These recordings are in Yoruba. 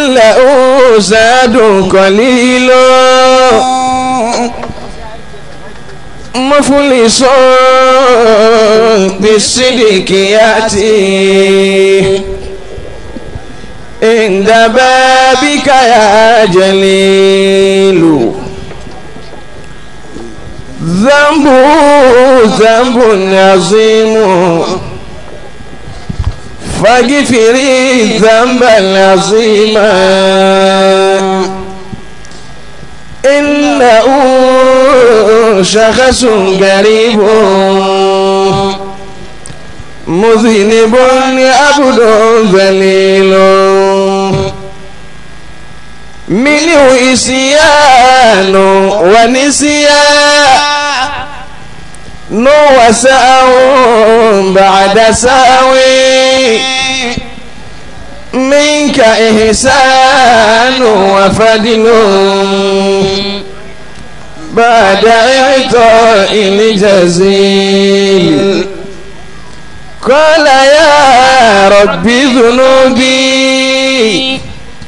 له زاد قليل مفلس بالصدق يأتي عند بابك يا جليل ذنب ذنب عظيم فاغفري الذنب العظيم إنه شخص قريب مذنب عبد ذليل منه إسيان ونسيان وساو بعد ساوي منك إحسان وفضل بعد إعطاء الجزيل قال يا رب ذنوبي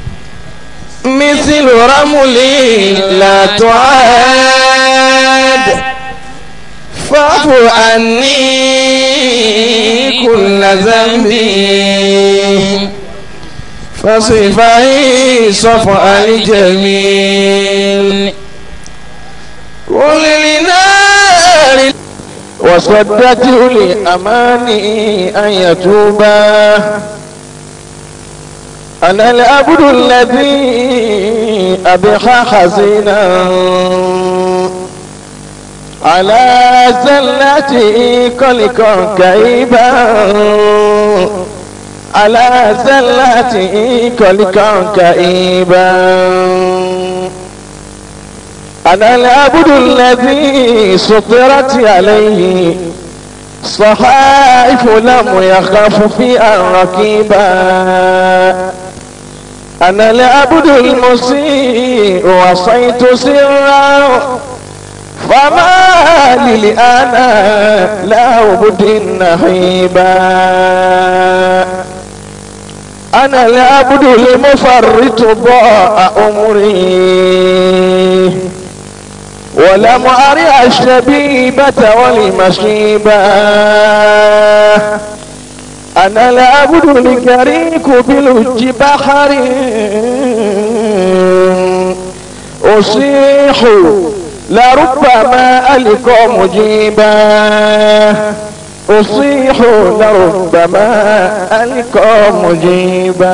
مثل رملي لا تعاد فاعف عني كل ذنبي فصفعي صفع الجميل قل لنار وصدت لأماني أن يتوبا أنا العبد الذي أبخى حزينا على زلتي كلكا كئيبا على زلتي كلكا كئيبا أنا العبد الذي سطرت عليه صحائف لم يخاف في الركيبا أنا العبد المسيء وصيت سرا فما لي أنا لا أعبد النحيبا أنا العبد المفرط ضاء أمري ولم أرع الشبيبة والمشيبة أنا العبد الكريك بلج بحر أصيح لربما ألقى مجيبا أصيح لربما ألقى مجيبا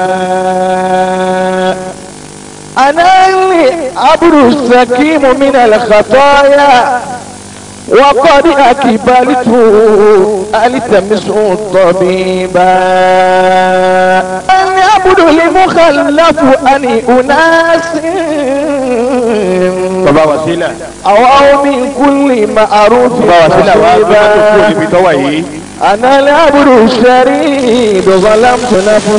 أنا العبد السكيم من الخطايا وقد أكبلت ألتمس الطبيبا أن يعبد المخلف أن أناس bàbá wasila أو من كل معروف bàbá wasila wa gbé tó kú مصيبا níbi tó wà yìí أنا العبد الشريد ظلمت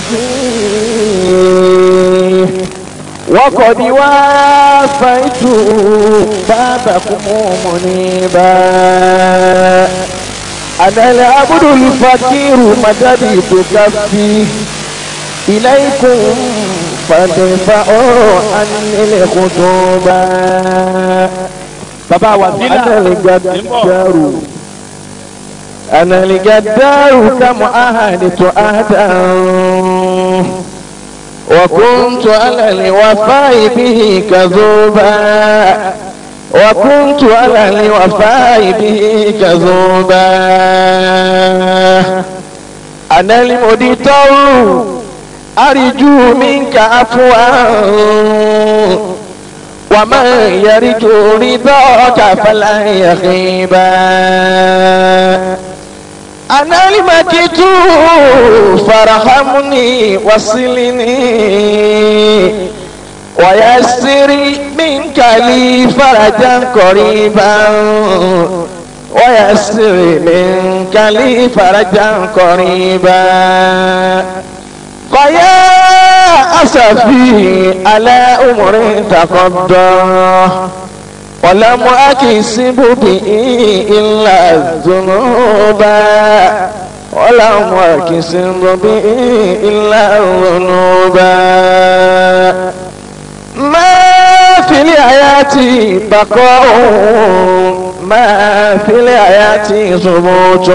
نفسي وقد وافيت بابكم منيبا أنا العبد الفقير مددت كفي إليكم فادفعوا عني الخطوبة bàbá wasila أنا الجدار أنا الجدار كم أهدت أهدا وكنت على الوفاء به كذوبا وكنت على الوفاء به كذوبا أنا المدتر أرجو منك عفوا ومن يرجو رضاك فلا يخيبا أنا المكتوب فارحمني وصلني ويسر منك لي فرجا قريبا ويسر منك لي فرجا قريبا فيا أسفي على أمر تقضى ولم أكسب به إلا الذنوب ولم أكسب به إلا الذنوب ما في الحياة بقاء ما في الحياة ثبوت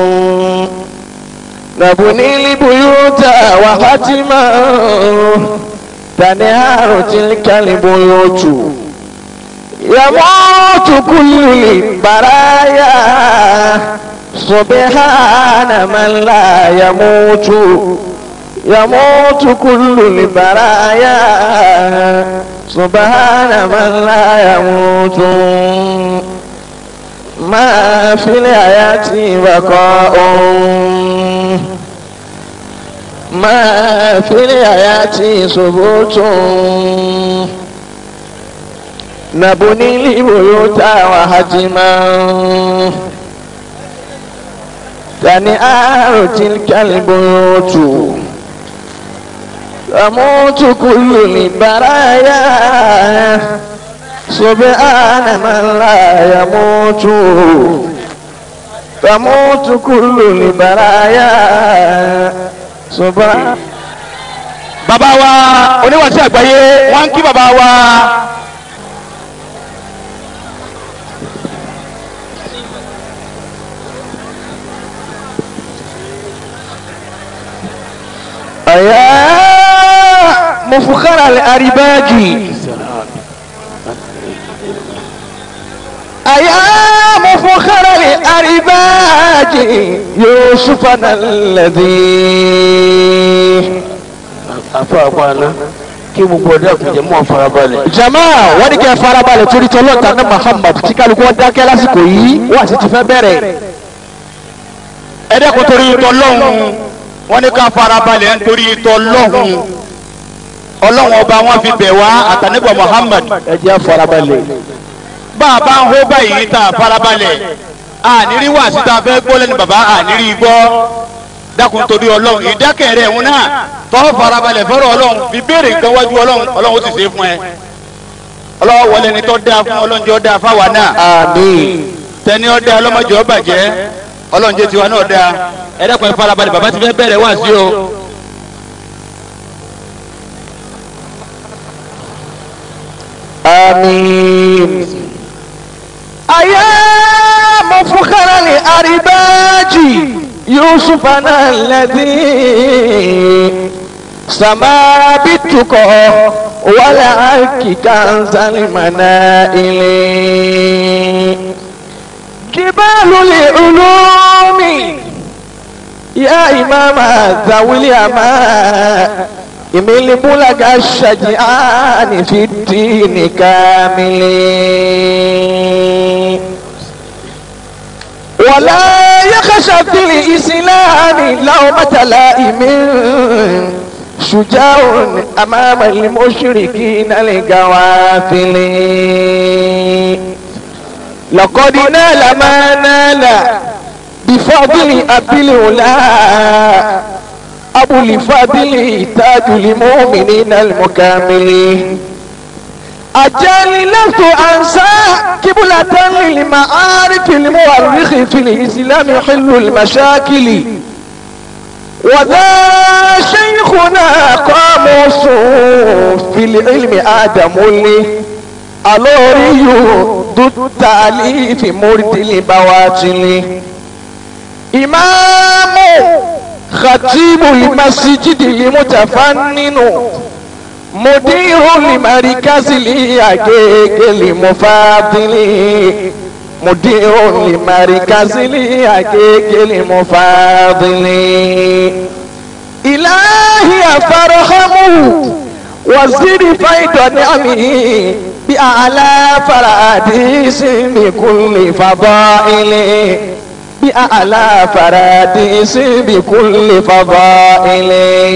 نبني البيوت وحتما تنهار تلك البيوت يموت كل البرايا سبحان من لا يموت يموت كل البرايا سبحان من لا يموت ما في الحياة بقاء ما في الحياة ثبوت نبني البيوت وهجما تنآر تلك البيوت تموت كل البرايا سبحان من لا يموت تموت كل البرايا سبحان bàbá wa oníwàásù àgbáyé wọ́n ń kí bàbá wa. يا مفخر الأرباج يا مفخر الأرباج يوسفنا الذي afáàpáná kí gbogbo ọdẹ àkùnjẹ mọ farabalẹ̀. jama wọ́n ní kí ẹ farabalẹ̀ torí tọ́lọ́ta ní Muhammad tí kálukú wọn dákẹ́ lásìkò yìí wọ́n àti ti fẹ́ bẹ̀rẹ̀. ẹ dẹ́kun torí tọ́lọ́hún wọ́n ní ká farabalẹ̀ nítorí tọ́lọ́hún ọlọ́hún ọba wọn fi bẹ̀ wá àtàníbọ̀ Muhammad ẹ jẹ́ farabalẹ̀. bá a bá ń hó báyìí tá a farabalẹ̀ ànírí wà síta fẹ́ gbọ́ lẹ́nu bàbá ànírí gbọ́ dákun torí ọlọ́run ìdákẹ́ rẹ̀ ń náà tọ́ farabalẹ̀ fọ́rọ̀ ọlọ́run fi béèrè nǹkan wájú ọlọ́run ọlọ́run ó sì ṣe é fún ẹ ọlọ́wọ́ wọlé ni tọ́ da fún ọlọ́run jẹ́ ọ́ da fáwa náà àmín. tẹni ọ́ da ọlọ́mọdé ọ́ bàjẹ́ ọlọ́run jẹ́ tiwa náà da ẹ dákun ẹ farabalẹ̀ bàbá ti fẹ́ bẹ̀rẹ̀ wá sí o. آمين أيا مفخر الأرباج يوسفنا الذي سما بالتقى والعك كنز المنائل جبال العلوم يا إمام ذوي اليماء إميل بلغ الشجعان في الدين كامل ولا يخشى في الإسلام لومة لائم شجاع أمام المشركين القوافل لقد نال ما نال بفضل أبي العلا أبو الفضل تاج المؤمنين المكاملين أجل لست أنسى قبلة للمعارف المؤرخ في الإسلام حل المشاكل وذا شيخنا قاموس في العلم آدم لي الوري ضد التأليف مرد البواطل إمام خطيب المسجد المتفنن مدير لمركز الأجيج المفاضل مدير لمركز الأجيج المفاضل إلهي فارحمه وزد فيض نعمه بأعلى فراديس بكل فضائل بأعلى فراديس بكل فضائل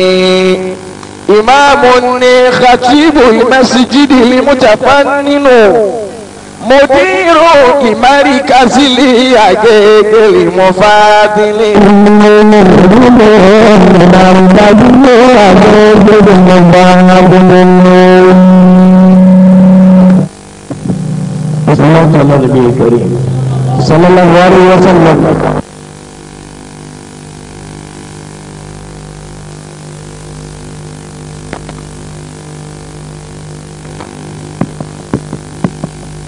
إمام خطيب المسجد المتفنن مدير لمركز الأجيج المفاضل صلى الله عليه الكريم صلى الله عليه وسلم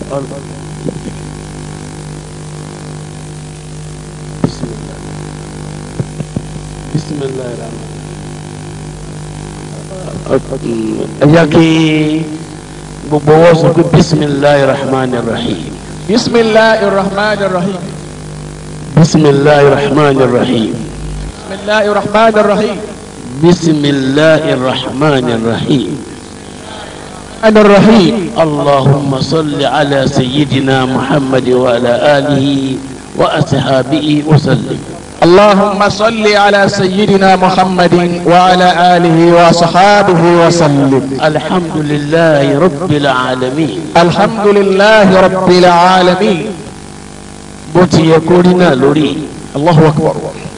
ẹ jẹ́ kí gbogbo wọn sọ pé bisimilahi rahman rahim bisimilahi rahman rahim bisimilahi rahman rahim bisimilahi rahman rahim bisimilahi rahman rahim. ana rahim اللهم صل على سيدنا محمد وعلى آله وأصحابه وسلم اللهم صل على سيدنا محمد وعلى آله وصحابه وسلم الحمد لله رب العالمين الحمد لله رب العالمين بوتي يكوننا لوري الله أكبر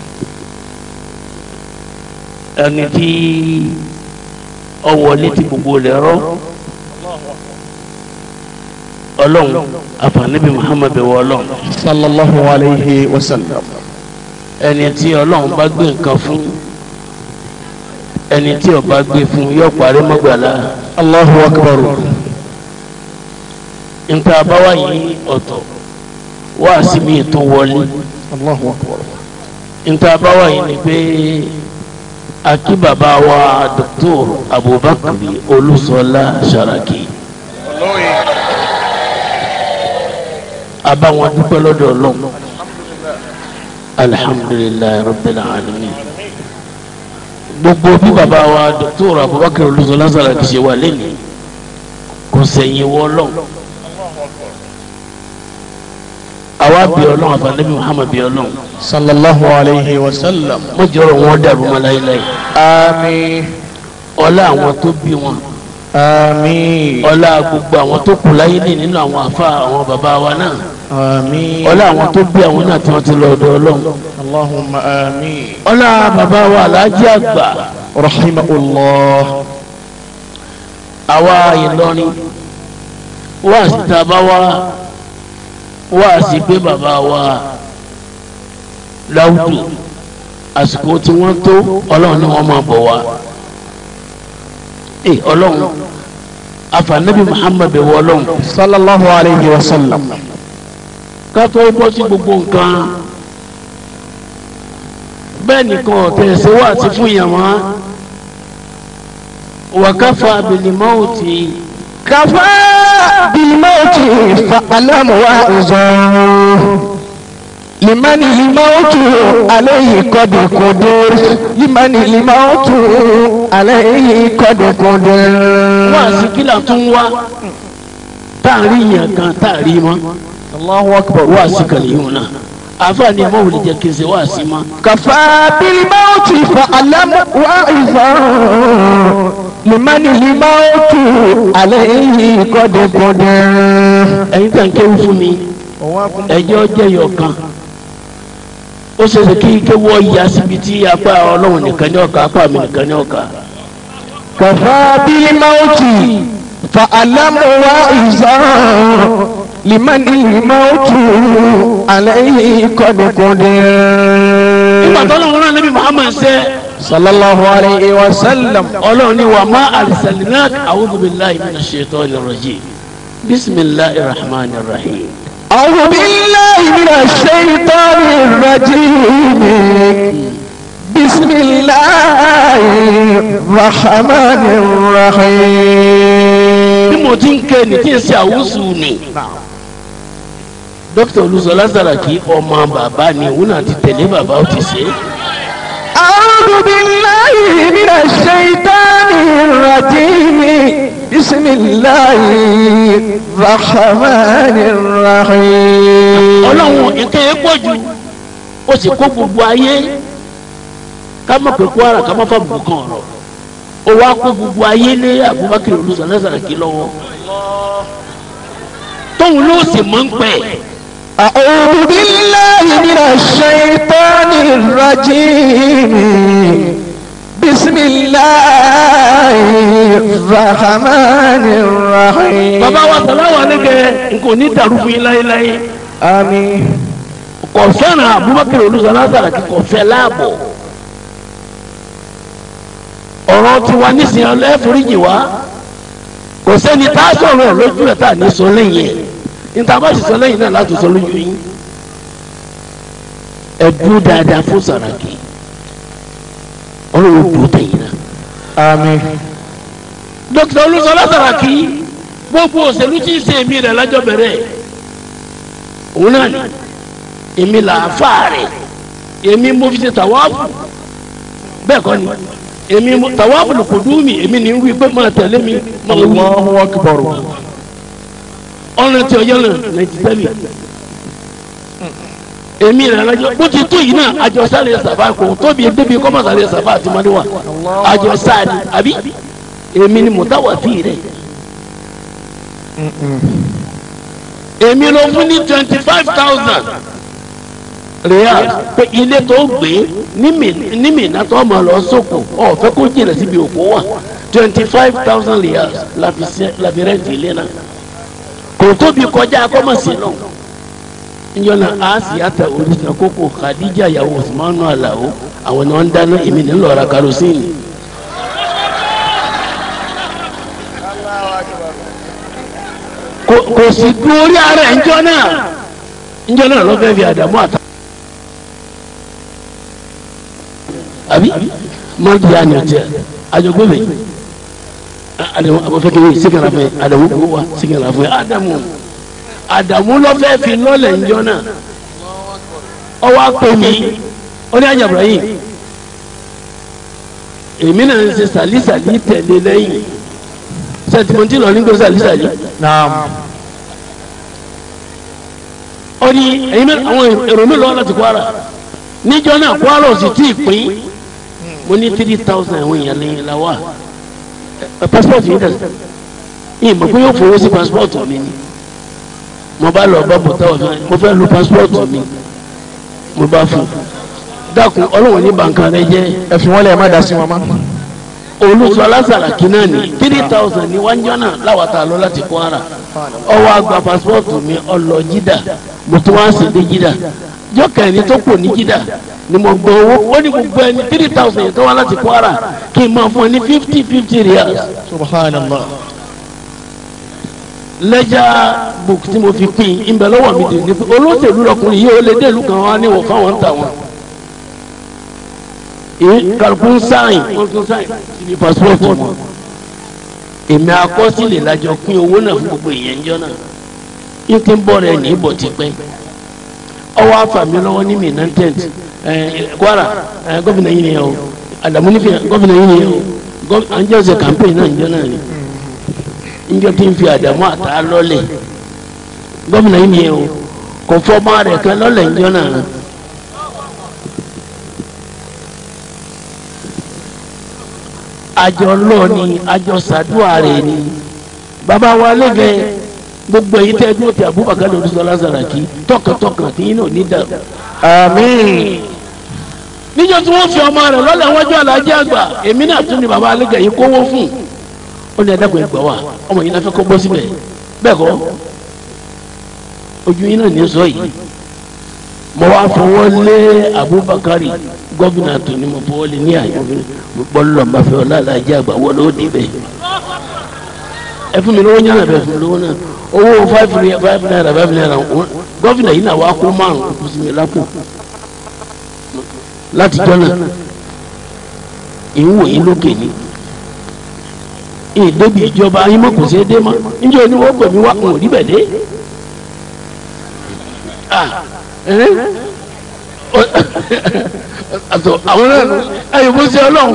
ẹni tí ọwọ́ létí gbogbo lẹ́rọ ọlọ́run àfààníbi muhammed wọ ọlọ́run صلى الله عليه وسلم ẹni tí ọlọ́run bá gbé nǹkan fún ẹni tí ó bá gbé fún yóò parí mọ́gbàlá الله أكبر nǹkan àbáwá yìí ọ̀tọ̀ wá síbi ètò wọlé الله أكبر nǹkan àbáwá yìí ni pé akí bàbá wa dr abubakar olúṣọlá sharaki abáwọn dúpẹ́ lọ́dọ̀ ọlọ́run alhamdulilayi rabbil alamin gbogbo bí bàbá wa dr abubakar olúṣọlá sharaki ṣe wà lẹ́nu kò sẹ́yìn wọ́ ọlọ́run àwa bí ọlọ́run àfàlẹ́bí muhammad bí ọlọ́run صلى الله عليه وسلم mo jọrọ wọn dàrú mọ́ láéláé آمين ọlá àwọn tó bí wọn آمين ọlá gbogbo àwọn tó kù láyé ní nínú àwọn àfa àwọn bàbá wa náà آمين ọlá àwọn tó bí àwọn náà tí wọ́n ti lọ ọ̀dọ̀ ọlọ́run اللهم آمين ọlá bàbá wa aláàjì àgbà رحمه الله àwa ìlọrin wá sí tàbá wa wá sí pé bàbá wa láwùjọ àsìkò tí wọ́n tó ọlọ́run ni wọ́n máa bọ̀ wá ẹ ọlọ́run àfànàbí muhammad wọ ọlọ́run صلى الله عليه وسلم ká tó bọ́ sí gbogbo nǹkan bẹ́ẹ̀ nìkan ọ̀tẹ̀ ṣe wá sí fún yàn wá wàkàfà bìlìmọ́ọ̀tì كفى بالموت فألم وأزا لمن الموت عليه قد قدر لمن الموت عليه قد قدر wá sí kílà tó ń wá táàrí yàn kan táàrí mọ́ الله أكبر wá sí kàlẹ́ yìí náà àfààní ẹ̀mọ́ wòlé jẹ́ kí n ṣe wá sí ma كفى بالموت فألم وأزا لمن الموت عليه قد قدر ẹ̀yin tàn kéwù fún mi ẹjọ́ jẹ́yọ̀ kan ó ṣeéṣe kí kéwọ́ ya síbi tí apá ọlọ́run nìkan ní ọ̀ka apá mi nìkan ní ọ̀ka. كفى بالموت فألم وإذا لمن الموت عليه قد قدر nígbà tó lọ́wọ́ náà níbi muhammad ṣe صلى الله عليه وسلم ọlọ́run ní wa ma arsalnak a'udhu billahi minash shaitani rajim bismillahir rahmanir rahim. أعوذ بالله من الشيطان الرجيم بسم الله الرحمن bí الرحيم mo ti ń ké ní tí ń ṣe àwùsù ni dókítà olùsọlá Sàràkí ọmọ bàbá ni òun náà ti tẹ̀lé bàbá ó ti ṣe é. أعوذ بالله من الشيطان الرجيم بسم الله الرحمن الرحيم ọlọ́run nǹkan yẹn pọ̀ jù ó sì kó gbogbo ayé ká má pè Kwara ká má fà bùkún kan ọ̀rọ̀ ó wá kó gbogbo ayé lé Abubakar olùsọlá Sàràkí lọ́wọ́ tóun ló sì mọ̀ ń pẹ́ أعوذ بالله من الشيطان الرجيم بسم الله الرحمن الرحيم bàbá wa sàláwà lẹ́gẹ̀ nǹkan ní dàrú fún yín láéláé آمين kò fẹ́ràn Abubakar olùsọlá Sàràkí kò fẹ́ láàbọ̀ ọ̀rọ̀ tiwa nísìnyí ẹ̀fọ́ríjì wa kò sẹ́ni tá a sọ̀rọ̀ ẹ̀ lójú ẹ̀ tá a ní sọ lẹ́yìn ẹ̀ níta bá sì sọ lẹ́yìn náà láti sọ lójú yín ẹ dúró dáadáa fún Sàràkí ọlọ́run dúró tẹ̀yìn náà. àmín dókítà Olúṣọlá Sàràkí gbogbo òṣèlú tí ń ṣe èmi rẹ̀ lájọ́ bẹ̀rẹ̀ òun náà ni èmi là á fà rẹ̀ èmi mo fi ṣe tàwáàfù bẹ́ẹ̀ kọ́ ni èmi mo- tàwáàfù ló kò dùn mí èmi ní wí pé máa tẹ̀lé mi máa wí Allahu akbar ọ̀nà tí ọjọ́ náà ninety seven èmi rẹ̀ lájọ́ bó ti tó yìí náà àjọ sáré sàfà kò tóbi débi kọ́mọ̀ sáré sàfà àti mọ́níwá àjọ sáré àbí èmi ni mùtáwàfí rẹ̀ èmi ló fún ní twenty five thousand real pé ilé tó gbé ní Mi- ní Mínà tó máa lọ sóko ọ̀fẹ́ kó jìnnà síbi òkú wà twenty five thousand real la fi ṣe- la fi rẹ́ǹtì ilé náà kò tóbi kọjá kọ́mọ̀sí náà njọ́nà Asia orísun kókó Khadija yahoo Usmanu Alao àwọn ni wọ́n ń dáná èmi ní lọ́ra karosíìnì. kò kò sì dún orí ara ẹ̀ njọ́ náà njọ́ náà ló fẹ́ fi àdàmú àtà. àbí mọ́tò yà ni ọ̀tí àjọgbé mi àdàmú àbọ̀fẹ́ kìíní sígàrà fún yẹ àdàmú kò wá sígàrà fún yẹ àdàmú àdàmú ló fẹ́ fi lọ́lẹ̀ njọ́ náà ọwọ́ àpè mi ó ní àjàbùrà yìí èmi náà ń ṣe sàlísàlí tẹ̀lé lẹ́yìn sẹ́tìmọ́tì lọ ní gbé sàlísàlí naam ó ní ẹ̀yin mẹ́ àwọn èrò mi lọ́wọ́ láti Kwara níjọ́ náà Kwara ò sì tí ì pín mo ní three thousand àwọn èèyàn lẹ́yìn la wà ẹ passport yìí dẹ̀ yìí mo pé yóò fowó sí passport mi ni mo bá lọ bá bùtá ọ̀fẹ́ mo fẹ́ lu passport mi mo bá fún un dákun ọlọ́wọ́n ní bàǹkà rẹ jẹ́ ẹ fi wọ́n lẹ̀ ẹ má dá sí wọn mọ́. olùsọ alásàràkí náà ní three thousand ní wájọ́ náà láwàtà lọ láti Kwara ọwọ́ àgbà pásítọ̀tù mi ọlọ jídà mo tún wá sí dé jídà jọ́kẹ́ ẹni tó kù ní jídà ni mo gbọ́ owó ó ní gbogbo ẹni three thousand yẹn tó wá láti Kwara kí n máa fún ẹ ní fifty fifty riyals subhanallah lẹ́jà book tí mo fi pín in ìbẹ̀ lọ́wọ́ mi dè ní pé olóṣèlú lọkùnrin yìí ó lè dé ìlú kan wá níwọ̀ fáwọn ń tà wọn. èyí kàlùkù sáìn wọ́n tún sáìn síbi passport wọn. èmi akọ́sílẹ̀ lájọ pín owó náà fún gbogbo èèyàn jọ náà. yín kí n bọ̀ rẹ̀ ní ìbọ̀ tipẹ́. ọwọ́ àfàmì lọ́wọ́ ní Minna tent Kwara ẹ̀, gómìnà yìí nìyẹn o Àdàmú nífẹ̀ẹ́ gómìnà yìí nìyẹn o Gọ́- à ń jẹ́ ọ̀sẹ̀ campaign náà ń jọ náà ni njọ tí ń fi àdàmú àtà lọ́lẹ̀ gómìnà yìí nìyẹn o kò fọmọ rẹ̀ kan lọ́lẹ̀ njọ náà àjọ lọ ni àjọ sàdúrà rẹ̀ ni bàbá wa lẹ́gẹ̀ẹ́ gbogbo èyí tẹ́ ẹgbẹ́ òtí Abubakar Olúṣọlá Sàràkí tọkàntọkàn tí yín náà ní dàrú àmín níjọ́ tí wọ́n fi ọmọ rẹ̀ lọ́lẹ̀ wọ́n jọ alájẹ́ àgbà èmi náà tún ni bàbá alẹ́gẹ̀ yìí kówó fún ó ní ẹ̀dẹ́gbẹ̀ẹ́ gbọ́ wà ọmọ yìí náà fẹ́ kó gbọ́ síbẹ̀ bẹ́ẹ̀ kọ́ ojú yín náà ní sọ yìí mo wá fọwọ́ lé Abubakar gómìnà tó ní mo fọwọ́ lé ní àyè mo gbọ́ lọ́ọ́ fẹ́ ọlá alájẹ́ àgbà wọ́n ló dé bẹ́ẹ̀ ẹ fún mi lówó yàrá bẹ́ẹ̀ fún mi lówó náà owó five naira five naira five naira gómìnà yìí náà wá kó márùn-ún kó sí mi lápò láti jọ́nà ìwò yín lókè ni ìdébi ìjọba yín mọ̀ kò sí dé mọ́ níjọ́ ni wọ́n pè mí wá kùn níbẹ̀ dé. Ah, eh? Ọ- àtọ̀ àwọn náà nù ẹ̀yìn bó ṣe ọlọ́run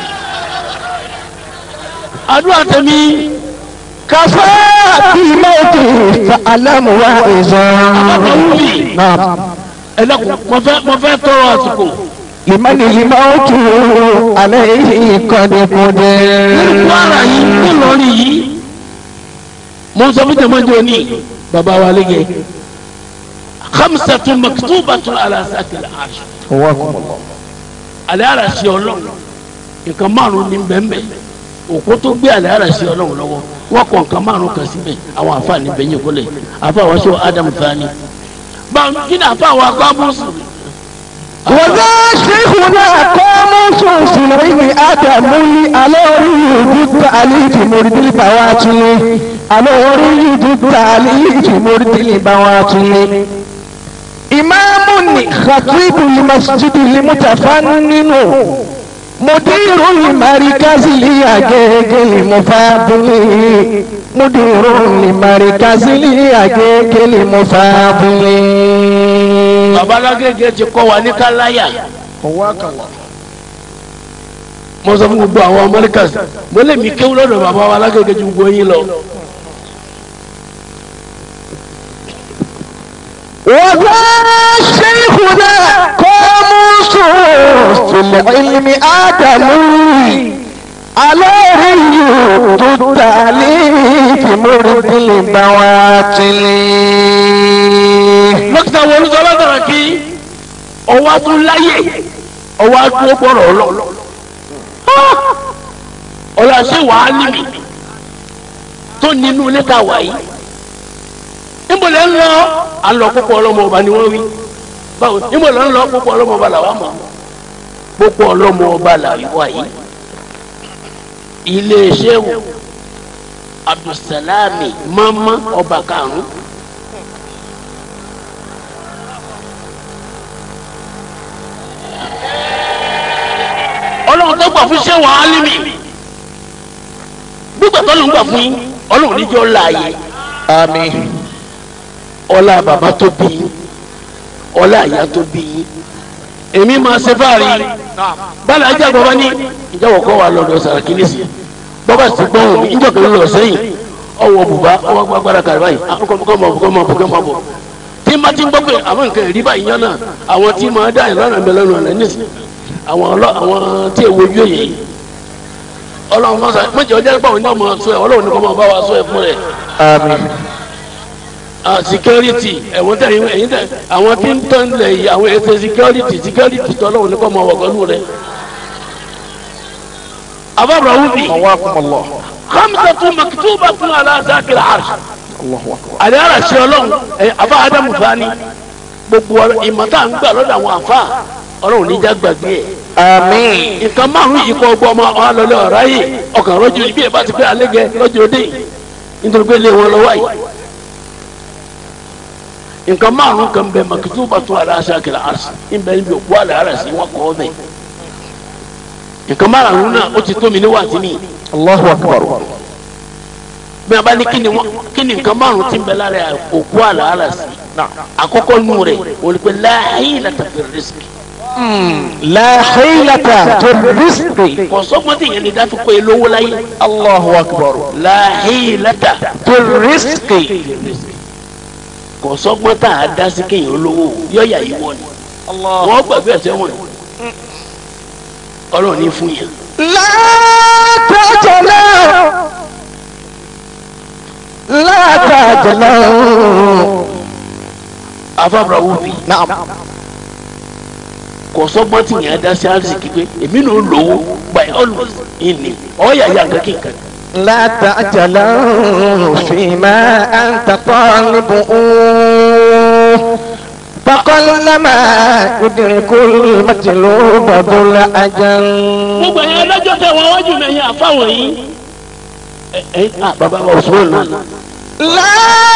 àdúrà tẹ̀mí kàfá bímọ́tò fàlámù wá ìzọ́n. àbáwúbì naam ẹ̀dàkùn mo fẹ́ mo fẹ́ tọrọ àsìkò ìmọ̀lì ìmọ̀tò alẹ́ ìkọ́dẹ̀kọ́dẹ̀. kwara yìí ńlọrin yìí mo sọ fún jẹmọjọ ní baba wa lẹgẹ khamsatun maktubatun ala sakil arsh owó àkùnmọ̀. alẹ́ ara ṣe ọlọ́run nǹkan márùn ní bẹ́ẹ̀nbẹ́ òkú tó gbé alẹ́ ara ṣe ọlọ́run lọ́wọ́ wọ́n kọ nǹkan márùn kan síbẹ̀ àwọn àfààní bẹ́yìn kọ́lẹ̀ àfàwọn aṣọ adam fani báwo kí ni àfàwọn akọ́bùsù wọ́dà ṣéhùnà kọ́mọ́sùn sílẹ̀ àdàmúlí alẹ́ orí ìlú tàlífì mọ̀rìdìlì tàwa tún الوريد التاليف مرد البواطن إمام خطيب المسجد المتفنن مدير المركز ليجيج المفاضل مدير المركز ليجيج المفاضل babalágége ti kọ́ wa ní káláyà mo sọ fún gbogbo àwọn amẹ́ríkà mo lè mi kéwú lọ́dọ̀ bàbá wa alágége ju gbogbo yín lọ. وذا شيخنا قاموس في العلم آدمي عليه التاليف مرد البواطل dókítà wo olùsọ̀rọ̀ dọ̀rọ̀ kí ọwọ́ tún láyè ọwọ́ tún gbọ́rọ̀ lọ. ọ̀la ṣé wàá níbi tó nínú ilé ta wà yìí. níbo lẹ́ ń lọ alọ púpọ̀ ọlọ́mọ ọba ni wọ́n wí. báwo níbo lẹ́ ń lọ púpọ̀ ọlọ́mọ ọba làwọn mọ̀. púpọ̀ ọlọ́mọ ọba làwọn wà yìí. ilé ṣéwù abdulsalami mama ọba karùn-ún. ọlọ́run tó gbà fún ṣé wàá límì gbígbà tó ló ń gbà fún yín ọlọ́run níjọ́ láàyè آمين ọlá bàbá tó bí yín ọlá àyà tó bí yín èmi máa ṣe fáàrí bálá ajá bàbá ní ìjọwọ́ kọ́ wa lọ́dọ̀ sàràkí ní sí bàbá sì gbọ́n mi ìjọ kan lọ sẹ́yìn ọwọ́ bùbá ọwọ́ gbàgbára kàrí báyìí kọ́ mọ̀ bọ̀ kọ́ mọ̀ bọ̀ kọ́ mọ̀ bọ̀ tí má ti ń gbọ́ pé àwọn nǹkan ìrí báyìí yán náà àwọn tí máa dá ìlànà mi lọ́nà ọ̀nà nísìnyí àwọn ọlọ àwọn tí èwo ojú èyí ọlọ́run máa sọ méjì ọjọ́ nípa òun náà máa sọ ẹ ọlọ́run ní kò máa bá wa sọ ẹ fún rẹ آمين security ẹ̀wọ̀n tẹ̀ ẹ̀yìn tẹ̀ àwọn tí ń tán lẹ̀ yìí àwọn ètò security security tó ọlọ́run ní kò máa wọ̀ pẹ̀lú rẹ. àbábọ̀ wúbi قواكم الله hamsatu maktubatun ala zakil arsh الله أكبر àlẹ́ ara ṣe ọlọ́run ẹ̀ àfa adamu fani gbogbo ìmọ̀ta ń gbà lọ́dọ̀ àwọn àfa ọlọ́run níjà gbàgbé ẹ̀ آمين nǹkan márùn yìí kọ́ ọgbọ́n ọmọ ọlọ́lẹ̀ ọ̀rá yìí ọkàn rọ́jò ibi ẹ̀ bá ti pé alẹ́gẹ lọ́jọ́ òde yìí nítorí pé lé wọn lọ́wọ́ yìí nǹkan márùn kan bẹ makitu bàtú aláṣà kìlá àṣì ìbẹ̀ níbi òkú àlẹ́ ara sí wọn kọ́ ọbẹ̀ nǹkan márùn náà ó ti tó mi níwájú mi الله أكبر bí a bá ní kíni wọn kíni nǹkan márùn ti ń bẹ lára òkú àlẹ́ ara sí àkọ́kọ́ nù rẹ̀ wọ́n pẹ́ láàyè látàfẹ́ rìsíkì لا حيلة في الرزق kọ̀sọ́gbọ́n tí yẹn lè dá fi pé lówó láyé الله أكبر láàyè látà. في الرزق kò sọgbọ́n tá a dá sí kéèyàn olówó yọ̀yà yìí wọ̀ ni wọ́n gbàgbé ẹ̀sẹ̀ wọn ọlọ́run ní fún yẹn. لا تعجلوا لا تعجلوا afábra wù mí نعم kò sọgbọ́n tí yẹn dá sí àrísìkí pé èmi náà lówó by always ìní ọ̀yà yà nǹkan kíkan. لا تعجلوا فيما أنت طالب فقلما يدرك المطلوب ذو الأجل gbogbo ẹ̀yin adájọ́ tẹ wọ́n wájú mi ẹ̀yin àfáwọn yìí. ẹ ẹ ah bàbá wa òṣùwọ̀n náà لا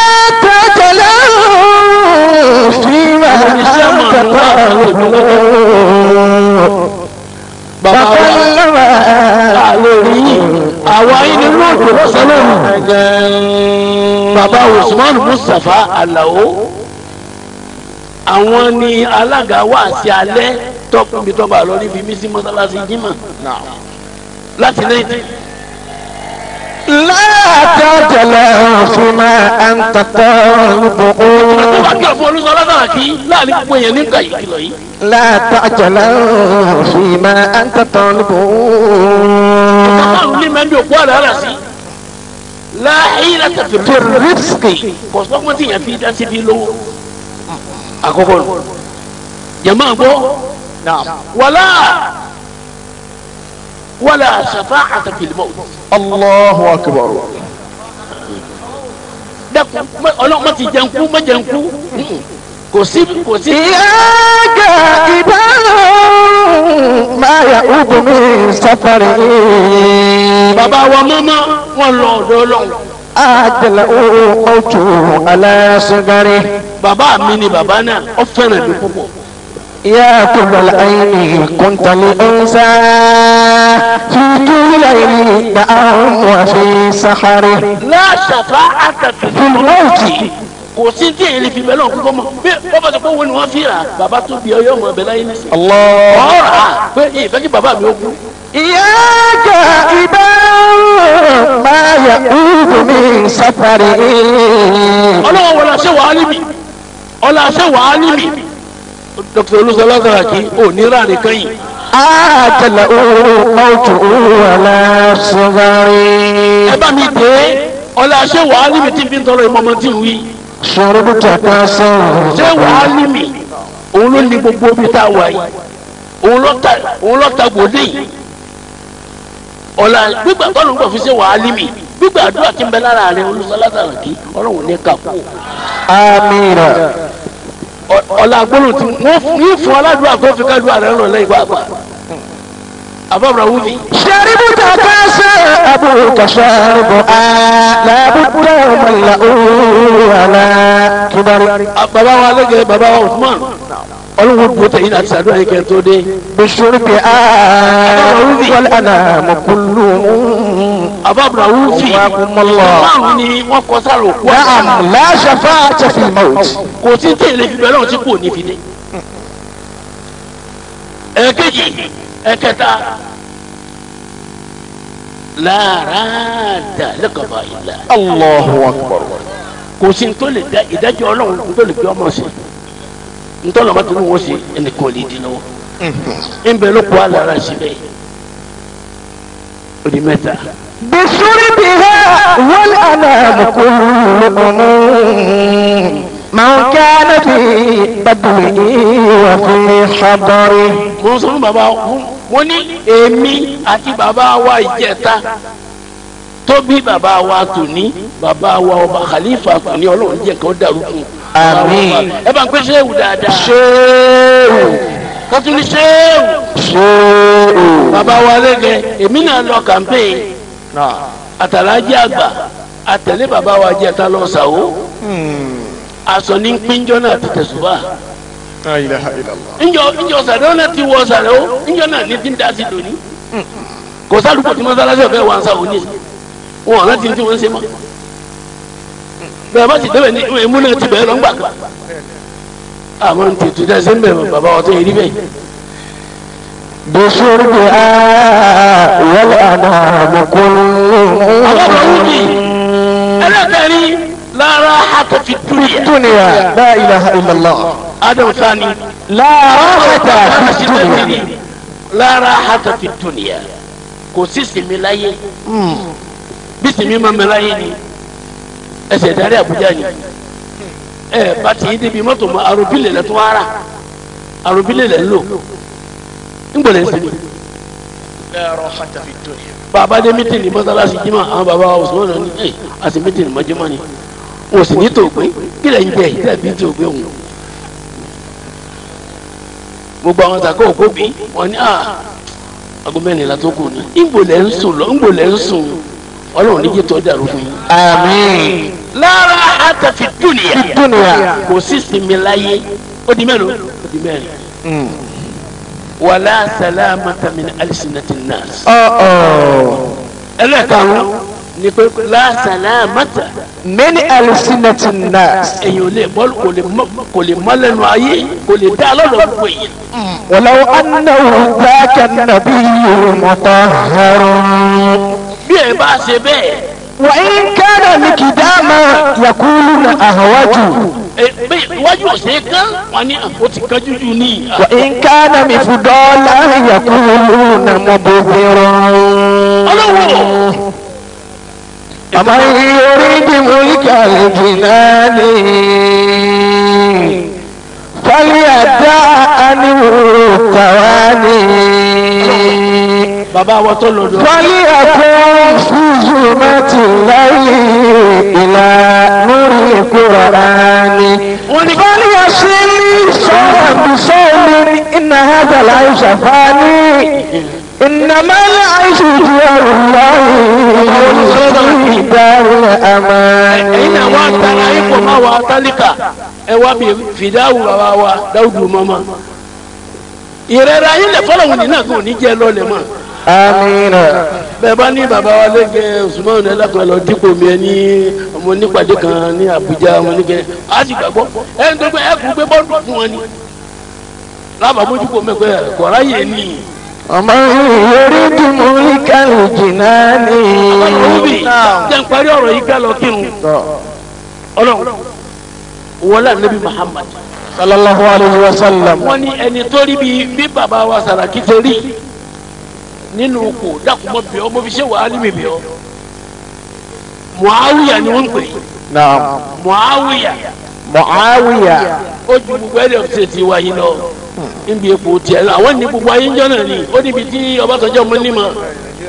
تعجلوا فيما أنت طالب فقلما lórí àwa yìí nínú òjò lọ́sọ̀lọ́run bàbá Usman Mustapha Alao àwọn ni alága wá sí alẹ́ tọkùnbi tọba lọ níbi mísí mọ́sálásí jimá láti lẹ́yìn لا تعجلوا فيما أنت طالب tó bá kí ọ̀fọ̀ olùsọ lọ́sàrà kí láàrin gbogbo èèyàn nígbà yìí kìlọ̀ yìí. لا تعجلوا فيما أنت طالب márùn ní mẹ́bí òkú àlẹ́ àlà sí láàyè láti fi في الرزق kò sọ́kùn tí yẹn fi dá síbi lówó. àkọ́kọ́ nù jẹ̀mọ́ àgbọ̀ wàlá wàlá shafa'ata fil maut. الله أكبر dẹ́kun ọlọ́run má ti jẹun kú má jẹun kú kò sí kò sí. إياك إذا ما يعود من سفره bàbá wa mọ́mọ́ wọn lọ ọ̀dọ̀ ọlọ́run أجل موت على صغره bàbá mi ni bàbá náà ó fẹ́ràn mi púpọ̀ يا كل العين كنت لأنسى في طول الليل نعم وفي سحره láṣàfà àtàtì في الموت kò sí tí èyí fi bẹ́ẹ̀ lọ́wọ́ kókó mọ́ bí wọ́n bá sọ pé wọ́n ni wọ́n fi rà bàbá tó bí ọyọ́ ọmọ ọbẹ̀ láyé nísìnyí. الله ọ̀rà pé ìfẹ́ kí bàbá mi ó kú. إياك إذا ما يعود من سفره ọlọ́wọ́ wọlé àṣẹ wàá níbi ọlọ́ àṣẹ wàá níbi. dókítà olùsọlá sàràkí ò ní ráàrin kẹ́yìn. أجل موت على صغره ẹ bá mi dé ọlọ́ àṣẹ wàá níbi tí n fi ń tọrọ ìmọ̀ ọmọ tí ń wí. شربت كاسا ṣé wàá níbi òun ló ní gbogbo ibi tá a wà yìí òun ló ta òun ló ta gbòdè yìí. ọ̀la gbígbà tọ́lù ń gbọ̀ fi ṣe wàá níbi gbígbà àdúrà tí ń bẹ lára rẹ olùsọlá sàràkí ọlọ́run ní kàkú. آمين ọ̀la gbólóhùn tí wọ́n fún yín fún aládùúgbò àkọ́ fi ká dùn àrẹ ńlọ lẹ́yìn pàápàá àbábọ̀ wúbi. شربت كاسا أبوك شارب آه لا بد من لأوه على كبر bàbá wa lẹ́gẹ̀ẹ́ bàbá wa Usman ọlọ́run dùn tẹ̀yìn àti sàdúrà yìí kẹ́ tó dé. بالشرب آه والأنام كلهم àbábọ̀ wúbi وكم الله márùn ni wọ́n kọ sára òkú نعم لا شفاعة في الموت kò sí tẹ̀lé fi bẹ́ẹ̀ lọ́wọ́ tí kò ní fi dé. ẹ̀ẹ́kejì ẹ̀kẹta lára dà lẹ́kọ̀ọ́ ìlà الله أكبر kò sí tó lè da ìdájọ́ ọlọ́run tó lè fi ọmọ sí ntọ́nà bá tún wọ́n sí ẹnìkan lè dín lọ́wọ́ ńbẹ ló kó alára síbẹ̀ ó di mẹ́ta. بشربها والأنام كلهم من كان في بدوه وفي حضره mo ń sọ fún bàbá wọn ní èmi àti bàbá wa ìjẹta tó bí bàbá wa tòní bàbá wa ọba khalifa tòní ọlọ́run jẹ́ kó dàrú fún un. Àmín. ẹ bá ń pẹ́ sẹ́wù dáadáa شيء kọ́tún ní sẹ́wù. شيء bàbá wa lẹ́gẹ̀ èmi náà lọ kàmpéyìn àtàlájì àgbà àtẹ̀lé bàbá wa jẹta lọ sàwó aṣọ ní pínjọ náà ti tẹ̀sùbà لا إله إلا الله ńjọ ńjọ sàrẹ́ náà ti wọ sàrẹ́ o ńjọ náà ní ti ń dá sí lónìí kò sádùúgbò tí mọ́sálásí ọ̀fẹ́ wa ń sàwó ní wọn ọ̀nà tí ń tí wọ́n ń ṣe mọ́ bẹ́ẹ̀ bá ti débẹ̀ ní ìmú náà ti bẹ̀rẹ̀ lọ́ngbà kan àwọn tètè dá sí ń bẹ̀rẹ̀ bàbá wa tó yẹ rí bẹ́ẹ̀ بشربها والأنام كلهم ẹlẹ́kẹ̀rin lára hàtọ̀ fi dúnìyà الدنيا لا إله إلا الله adam sani لا راحة في الدنيا lára hàtọ̀ fi dúnìyà kò sí sinmi láyé bí sinmi máa mẹ láyé ni ẹsẹ̀ darí Àbújá ni ẹ bá ti yí débi mọ́tò mọ́ arobílẹ̀ lẹ́ tó wá rà arobílẹ̀ lẹ́ ń lò ń gbọ́dọ̀ sinmi. bàbá dé mítìnì mọ́sálásí jimá àwọn bàbá wa Usman náà ní ẹ àti mítìnì mọ́júmọ́ ni wọn ò sì ní tòògbé kí lẹ́yìn jẹ́ yìí tẹ̀bí tòògbé òun. gbogbo àwọn sàkó òkú bí wọn ní aago mẹ́rin la tó kù ní. ńgbò lẹ́ ń sùn lọ ńgbò lẹ́ ń sùn ọlọ́run níjẹ́ tó dàrú fún yín. آمين lára àtàfi dúnìyà في الدنيا kò sí sinmi láyé ó di mélòó ó di mẹ́rin. wàlá sàlámàtà min alisinati nas. أوه أوه ẹlẹ́karùn-ún ni pé lásàlámàtà من ألسنة الناس èyàn ò lè bọ́ kò lè mọ́ kò lè mọ́ lẹ́nu ayé kò lè dá lọ́dọ̀ gbogbo èyàn. ولو أنه ذاك النبي مطهر bí ẹ bá ṣe bẹ́ẹ̀ وإن كان مقداما يقولون أهوج ẹ bẹ́ẹ̀ iwájú ọ̀sẹ̀ kan wọn ní àpò ti kan jújù ní. وإن كان مفضولا يقولون مبذر ọlọ́wọ́ ومن يريد ملك الجنان فليدع عنه التواني bàbá wa tó lọ́dọ̀ فليكن في ظلمة الليل إلى نور القرآن فليصل صوم بصوم إن هذا لا يشفاني إنما العيش ديار الله في دار الأمان ẹ̀yin náà wá tara ipò máa wà tálíkà ẹ wá bí fìdáwù bàbá wa dáwùdù mọ́mọ́ ìrẹ́ra yín lẹ̀ fọlọ́hún nínú àgọ́ òní jẹ́ lọ́lẹ̀ mọ́ آمين bẹ́ẹ̀ bá ní bàbá wa lẹ́gẹ̀ẹ́ Usman ẹlẹ́kan lọ dípò mi ẹ ní ọmọ onípàdé kan ní Àbújá ọmọ oníkẹ́ á sì gbàgbọ́ ẹ ń tó gbé ẹ kú gbé bọ́ọ̀lù fún wọn ni lábàámójúkò mẹ́kọ̀ọ́ kọ̀ọ̀rá yẹn ní ومن يريد ملك الجنان ọlọ́run jẹ́ ń parí ọ̀rọ̀ yìí ká lọ kírun ọlọ́run wọlé ànábì Muhammad صلى الله عليه وسلم wọ́n ní ẹni tó rí bí bí bàbá wa Sàràkí ṣe rí nínú kò dákúmọ́ bí ọ mo fi ṣe wàhálì mi bí ọ Muawiya ni wọ́n ń pè é نعم Muawiya معاوية ó ju gbogbo ẹ̀rọ ṣe ti wáyé lọ níbi epo tiẹ̀ lọ àwọn ní gbogbo ayé ń jọ náà ni ó níbi tí Ọbásanjọ́ mọ́ ní mọ́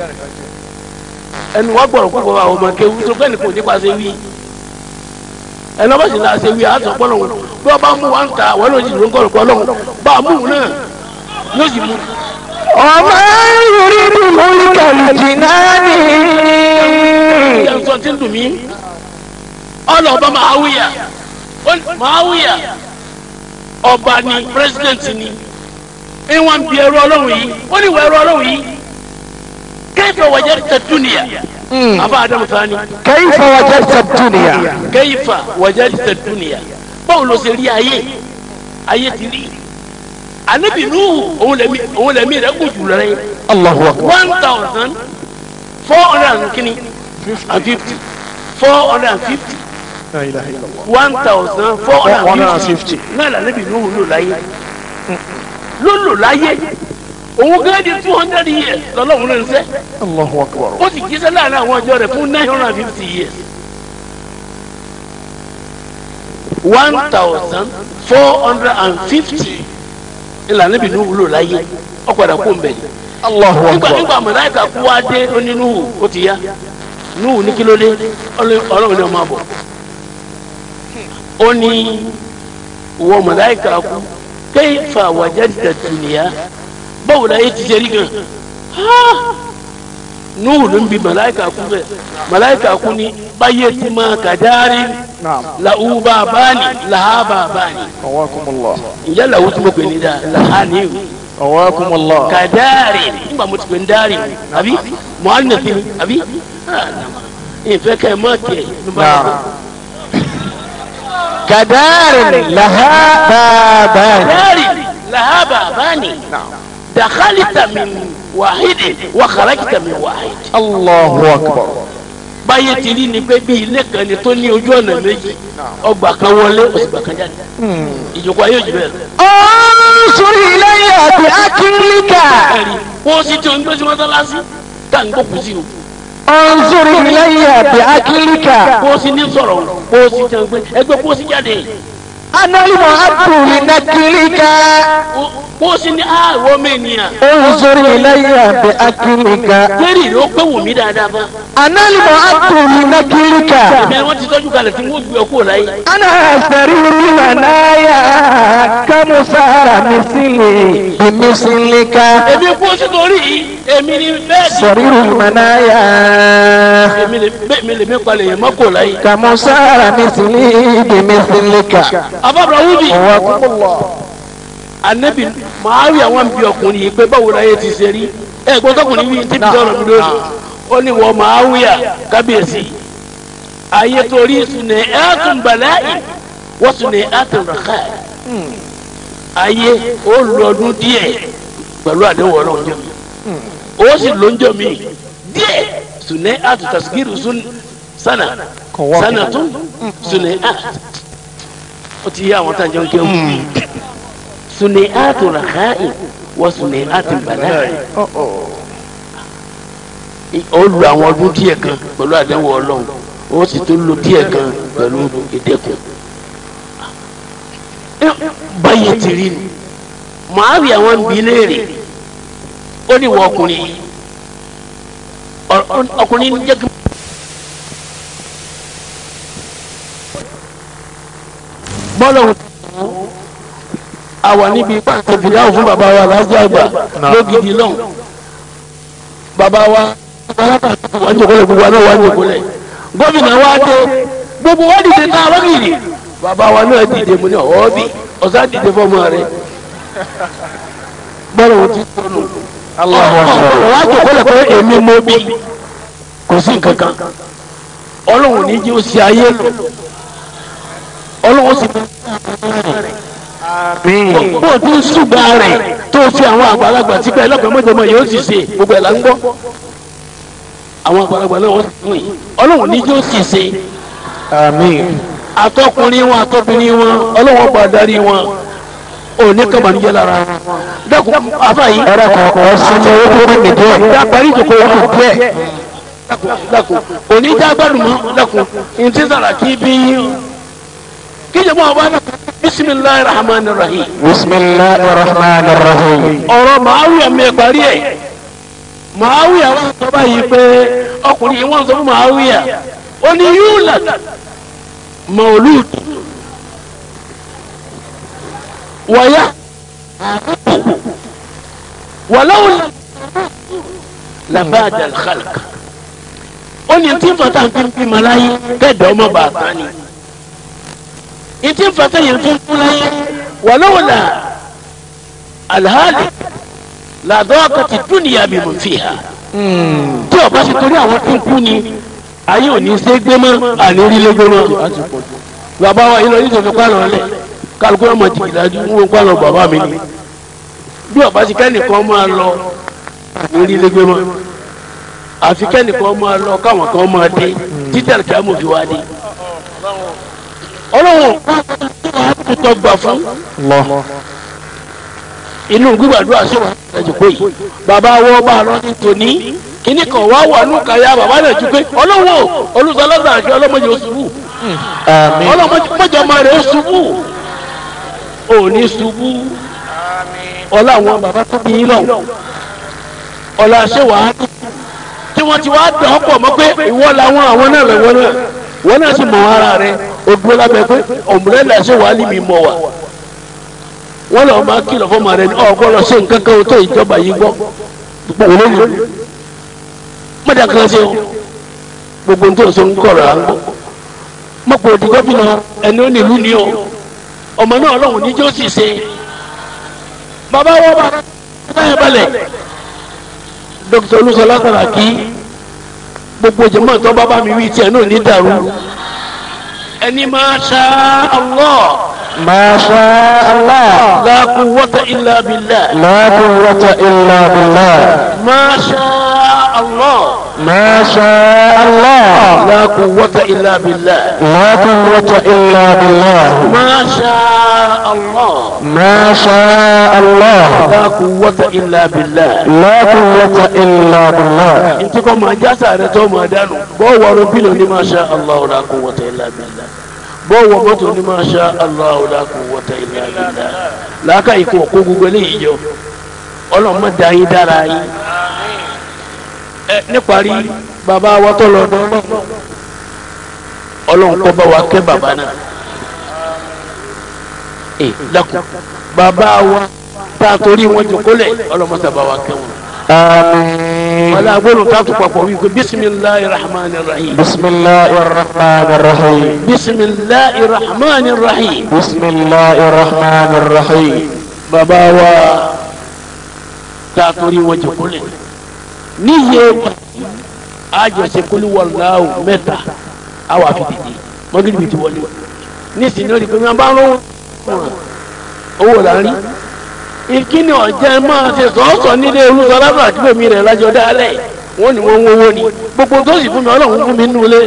ẹnu wa gbọ̀rọ̀ púpọ̀ àwọn ọmọ kéwú tó fẹ́ni kò nípa ṣe wí ẹnu ọba sì náà ṣe wí àtọ̀ pọ́lọ̀ wọn bí wọ́n bá mú wa ń ta àwọn ló sì ló ń kọ̀rọ̀ pọ́lọ̀ wọn bá a mú wọn náà yóò sì mú. ومن يريد ملك الجنان ìyá sọ ti ń dùn mí ọlọ́ọ̀bá Muawiya Muawiya ọba ni president ni ìwọ̀n bí ẹrú ọlọ́run yìí ó ní ìwọ ẹrú ọlọ́run yìí kayfa wajadta dunya afa adamu sani كيف وجدت الدنيا kayfa wajadta dunya báwo ló ṣe rí ayé ayé ti rí anabi nuhu òun lẹmi òun lẹmi rẹ kò jù lọ rẹ الله أكبر one thousand four hundred and kini and fifty four hundred and fifty لا إله إلا الله one thousand four hundred and fifty 450. náà lànàbì nuhu lò láyé ló lò láyé òun gẹ́gẹ́ di two hundred years lọ́lọ́run náà ń sẹ́ الله أكبر ó sì jíṣẹ́ láàrin àwọn ọjọ́ rẹ̀ fún nine hundred and fifty years one thousand four hundred and fifty ìlànà ìbínú wúlò láyé ọ̀padà kó ń bẹ̀ الله nígbà أكبر nígbà mọ̀láìkà kú wá dé ó ní núhù ó ti yá núhù ní kí ló dé ọlọ́run ní ọmọ àbọ̀ ó ní wọ mọ̀láìkà kú kayfa wajadta dunya báwo la yé ti ṣe rí gan nuhu ló ń bi malayika kú bẹ malayika kú ni báyé ti máa kàdáárí نعم làwù bàbáni làhà bàbáni قواكم الله ǹjẹ́ làwù tí mo pè ní dáa làhà ni o قواكم الله kàdáárí nígbà mo ti pè ní dáárì àbí mọ́álínàfin ni àbí ìfẹ́ kẹ́ ẹ má tiẹ̀ ló bá نعم yẹ. كدار لها بابان kàdáárí làhà bàbáni نعم dàkálítà min wàhídì wà kàràkítà min wàhídì. الله أكبر báyé ti rí ni pé bí ilé kan ni tó ní ojú ọ̀nà méjì ọgbà kan wọlé òsìgbà kan jáde ìjókòó ayé òjì bẹ́ẹ̀ lọ. انظر إلي بأكلك ẹ̀rí kó o sì tí o ń gbé sí mọ́sálásí ká ń gbókùú sí o انظر إلي بأكلك kó o sì ní sọ̀rọ̀ o kó o sì tí o ń gbé ẹgbẹ́ kó o sì jáde أنا المعد لنكلك O- kó o sì ní a ìwọ mẹ́niyàn انظر إلي بأكلك kéré rẹ ó pé wù mí dáadáa bá أنا المعد لنكلك ẹ̀mí wọ́n ti tọ́jú kalẹ̀ tí wọ́n gbé ọkọ̀ láyé أنا سرير المنايا كمسار مثلي بمثلك èmi kó o sì torí yìí èmi ni bẹ́ẹ̀ ni سرير المنايا èmi lè bẹ́ẹ̀ mi lè mi palẹ̀ yẹn mọ́kọ̀ láyé. كمسار مثلي بمثلك abábọ̀ wúbi. قواكم الله anabi maawi àwọn bí ọkùnrin yìí pé báwo la yẹ ti ṣe rí ẹ gbọ́dọ̀ ọkùnrin yìí ti bí sọ̀rọ̀ mi lónìí ó ní wọ́n maawi à kábíyèsí ayé torí sunẹ ẹ̀ẹ́dùn bàláì wọ́n sunẹ ẹ̀ẹ́dùn ràkà ayé ó lọ́dún díẹ̀ pẹ̀lú àdéhùn ọlọ́run jẹ́ mi ó sì lóúnjẹ mi díẹ̀ sunẹ ẹ̀ẹ́dùn tasikiru sun sana sana tún sunẹ ẹ̀ẹ́dùn ó ti yé àwọn tá a jẹun kéwù suni'atu rakha'i wa suni'atu bala'i. ó lu àwọn ọdún díẹ̀ kan pẹ̀lú àdéhùn ọlọ́run ó sì tún lu díẹ̀ kan pẹ̀lú ìdẹ́kùn. báyìí ti rí ni màárí àwọn ń bi léèrè ó ní wọ ọkùnrin yìí Ọ- ọkùnrin jẹ́ kí. bọ́lọ̀ àwa níbi pàṣẹ fìdáhùn fún bàbá wa lájọ àgbà lógidi lọ́hùn bàbá wa wà ń jòkólẹ̀ gbogbo àná wà ń jòkólẹ̀ gómìnà wa dé gbogbo wa dìde tá a lọ́gìrì bàbá wa náà dìde mu ní ọ̀ọ́bì ọ̀sán dìde fọmọ rẹ bọ́lá wọn ti sọnù wà á jòkólẹ̀ pé èmi mo bí kò sí nǹkan kan ọlọ́run ní jẹ́ òsì ayé lò ọlọ́run sì bó o ti ń ṣùgbọ́n rẹ̀ tó fi àwọn àgbàlagbà tí pé ẹlọ́pàá mọ́jọ́mọ́ yóò sì ṣe gbogbo ẹ̀ là ń gbọ́ àwọn àgbàlagbà náà wọ́n ti fún yìí ọlọ́run ní yóò sì ṣe atọ́kùnrin wọn atọ́bìnrin wọn ọlọ́run gba darí wọn òní kàmánìjẹ́ lára wọn dẹ́kun afa yìí. ẹrẹ kọ̀ọ̀kan sinmi owó tó ní díẹ̀. dáparí ìjòkó wọn kò díẹ̀ dákun òní já gbádùn mọ́ dákun ntí Sàràkí bí kíjọ mọ́ ọba náà bisimilahi rahman rahim. bisimilahi rahman rahim. ọ̀rọ̀ màáwíyà mi parí ẹ̀ màáwíyà wọn sọ báyìí pé ọkùnrin yìí wọ́n sọ fún màáwíyà ó ní yúlà mọ̀lúùd wọ̀yá wọ̀láwùlà làbáàdà khalq ó ní tí fata ń fi ń bímọ láyé kẹ́ẹ̀dọ́ ọmọ bàtà ni ìtí fata yẹn fi ń kú láyé wọ̀láwùlà alhali làdọ́kàtì dúnìyà bí mo fi hà tí ọba ti torí àwọn tó ń kú ni ayé ò ní ṣe gbé mọ́ ànírílé gbé mọ́ bàbá wa yìí lọ yìí tó fi pálọ̀ lẹ̀ kálukú ọmọ jìgìdájú ń wo pálọ̀ bàbá mi ni bí ọba ti kẹ́nìkan máa lọ ànírílé gbé mọ́ àfi kẹ́nìkan máa lọ káwọn kan máa dé títí àlùkí àmọ̀ fi wá dé ọlọ́run wàá tó gbà fún inú gbígbàdúrà sí wa ẹjọ pé yìí bàbá wọ bá a lọ ní tòní kíní kan wá wà nù káyà bàbá náà ju pé ọlọ́wọ́ olùsọlọ́sọ àti ọlọ́mọdé oṣubú ọlọ́mọdé ọmọ rẹ̀ oṣubú òní ṣubú ọlá àwọn bàbá tó bí yín lọ ọlá ṣé wàá tí wọ́n ti wá dàn ọ́ pọ̀ mọ́ pé ìwọ làwọn àwọn náà lọ́wọ́ náà wọ́n náà sì mọ ara rẹ̀ o dúró lábẹ́ pé ọ̀mùrẹ́lẹ̀ ṣé wàá lì mí mọ̀ wá wọ́n lọ máa kìlọ̀ fún ọmọ rẹ ní ọgbọ́n lọ sí nǹkan kan tó ìjọba yìí gbọ́ gbogbo olóyè mọ̀dà kan ṣe o gbogbo nítorí sọ ń kọ̀rọ̀ à ń gbọ́ mọ̀pọ̀ òdì gómìnà ẹni ó nílùú ni o ọmọ náà ọlọ́run ní jọ́ sì ṣe bàbá wọn bá láyé balẹ̀ dókítà olúṣọlá Sàràkí gbogbo jẹ̀mọ́ tó bàbá mi wí tiẹ̀ náà ní dàrú ẹni máa ṣá Allah. ما شاء الله لا قوة إلا بالله لا قوة إلا بالله ما شاء الله ما شاء الله لا قوة إلا بالله لا قوة إلا بالله ما شاء الله ما شاء الله لا قوة إلا بالله لا قوة إلا بالله انت كما جاسا رتو ما دانو بو ورو بيلو ni ما شاء الله لا قوة إلا بالله bó wọ mọ́tò ní ma sha Allah la quwwata illa billah làákà ikú òkú gbogbo eléyìí jọ ọlọ́mọ da yín dára yín ẹ níparí bàbá wa tó lọ dán ọlọ́run kọ́ bá wa kẹ́ bàbá náà ẹ dákun bàbá wa tá a torí wọn jòkólẹ̀ ọlọ́mọ sábà wa kẹ́ wọn. آمين wàlá agbóhùn tá a tún papọ̀ wípé bisimilahi rahman rahim. بسم الله الرحمن الرحيم bisimilahi rahman rahim. بسم الله الرحمن الرحيم bàbá wa tá a torí wọn jòkólẹ̀ níye àjọṣe kólú wàlláhu mẹ́ta àwọn àfitìdì mọ́gìrì bìtì wọlé nísìnyí ó rí pé wọ́n bá ń lọ́wọ́ owó là ń rí ìkíni ọ̀jẹ̀ máa ṣe sọ́ọ̀sọ̀ nílé olùsọ̀lábà àti bèmí rẹ̀ lájọ dálẹ̀ wọ́n ní wọ́n ń wọ́wọ́ ni gbogbo tó sì fún mi ọlọ́run fún mi nínú ilé